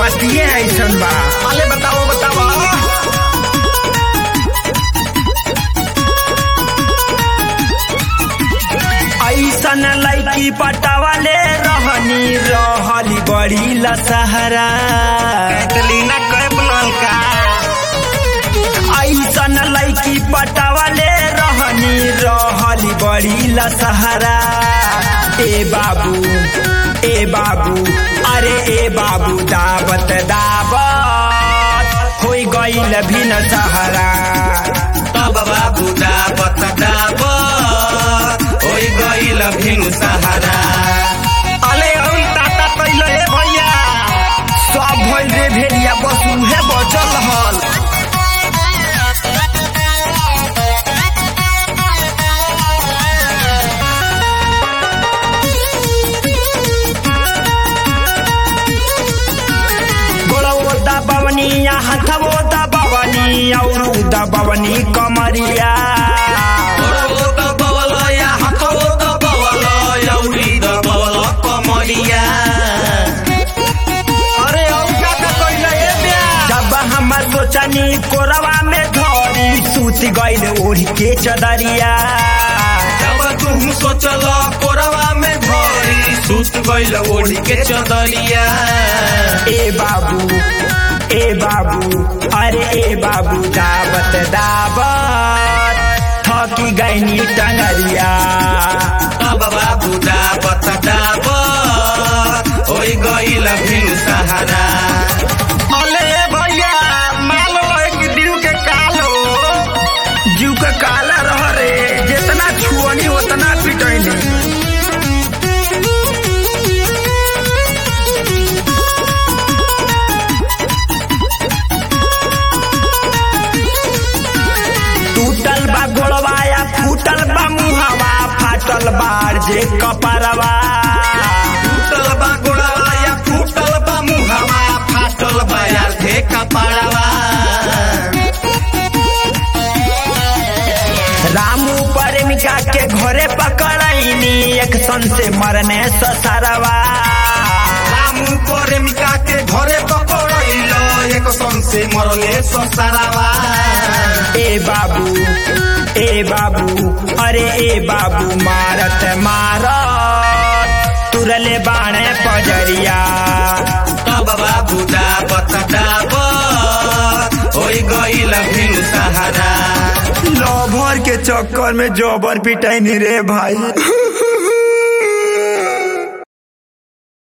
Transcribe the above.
बतिए ऐसन बा अले बताओ बताओ ऐसन लैकी पटावाले रहनी रहली बड़ी लसहरा कैटलीना कैप नलका ऐसन लैकी पटावाले रहनी रहली बड़ी लसहरा ए बाबू ए बाबू अरे ए बाबू दावत दावत होई गईल भी न सहारा तब बाबू दाबत दाबत होई गइल भिनु सहारा अले औ टाटा कैलो ए भैया सब भइल रे भेड़िया बस उहे बचल हल गोड़वो दबवनी या हथवो दबवनी औरू दबवनी कमरिया गोड़ो दबवल या हाथो दबवल यौरी दबवल कमरिया अरे औ टाटा कैलो ए ब्या जब हम सोचनी कोरवा में धरी सूत गइल ओढ़ के चदरिया जब तुम सोचल कोरवा में धरी सुत गइल ओढ़ी के चदरिया ए बाबू ए बाबू अरे ए बाबू दावत दावत थकी गईनी टंगरिया तब बाबू दाबत दाबत होई गइल भिनु सहारा अले भैया माल एक दिल के कालो जीव के काला रह रे जितना छुअनी उतना पिटैनी टूटल बा गोड़वा या फूटल बा मुहवा फाटल बार जे कपरवा फूटल बा गोड़वा या फूटल बा मुहवा फाटल बा यार थे कपड़वा रामू प्रेमिका के घरे पकड़ैनी एक सन से मरने ससरवा रामू प्रेमिका के घरे पकड़ैल एक सन से मरले ससरावा ए बाबू ए बाबू अरे ए बाबू मारत मारत तुरले बाणे पजरिया तब बाबू दाबत दाबत होई गइल भिनु सहारा लभर के चक्कर में जबर पिटैनी रे भाई